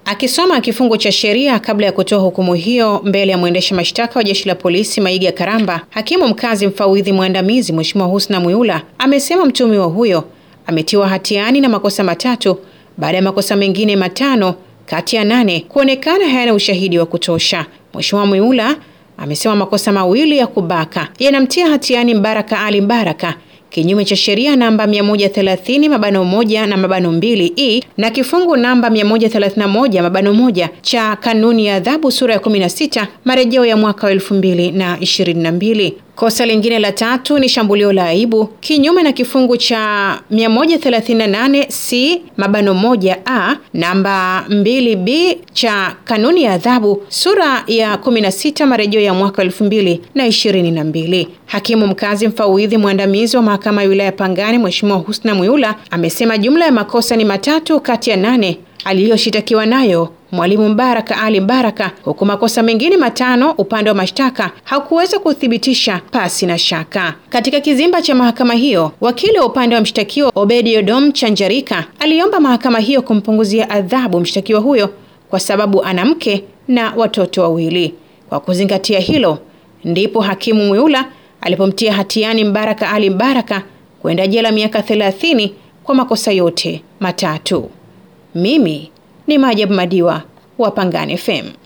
Akisoma kifungu cha sheria kabla ya kutoa hukumu hiyo mbele ya mwendesha mashtaka wa jeshi la polisi Maiga Karamba, hakimu mkazi mfawidhi mwandamizi Mheshimiwa Husna Mwiula amesema mtuhumiwa huyo ametiwa hatiani na makosa matatu baada ya makosa mengine matano kati ya nane kuonekana hayana ushahidi wa kutosha. Mheshimiwa Mwiula amesema makosa mawili ya kubaka yanamtia hatiani Mbaraka Ali Mbaraka kinyume cha sheria namba 130 mabano moja na mabano mbili e na kifungu namba 131 mabano moja cha kanuni ya adhabu sura ya 16 marejeo ya mwaka wa 2022. Kosa lingine la tatu ni shambulio la aibu kinyume na kifungu cha 138 c mabano moja a namba 2 b cha kanuni ya adhabu sura ya 16 marejeo ya mwaka 2022. Hakimu mkazi mfawidhi mwandamizi wa mahakama ya wilaya Pangani Mheshimiwa Husna Mwiula amesema jumla ya makosa ni matatu kati ya nane aliyoshitakiwa nayo Mwalimu Mbaraka Ali Mbaraka, huku makosa mengine matano upande wa mashtaka hakuweza kuthibitisha pasi na shaka. Katika kizimba cha mahakama hiyo, wakili wa upande wa mshtakiwa Obedi Odom Chanjarika aliomba mahakama hiyo kumpunguzia adhabu mshtakiwa huyo kwa sababu ana mke na watoto wawili. Kwa kuzingatia hilo, ndipo hakimu Mwiula alipomtia hatiani Mbaraka Ali Mbaraka kwenda jela miaka 30 kwa makosa yote matatu. Mimi ni Maajabu Madiwa wa Pangani FM.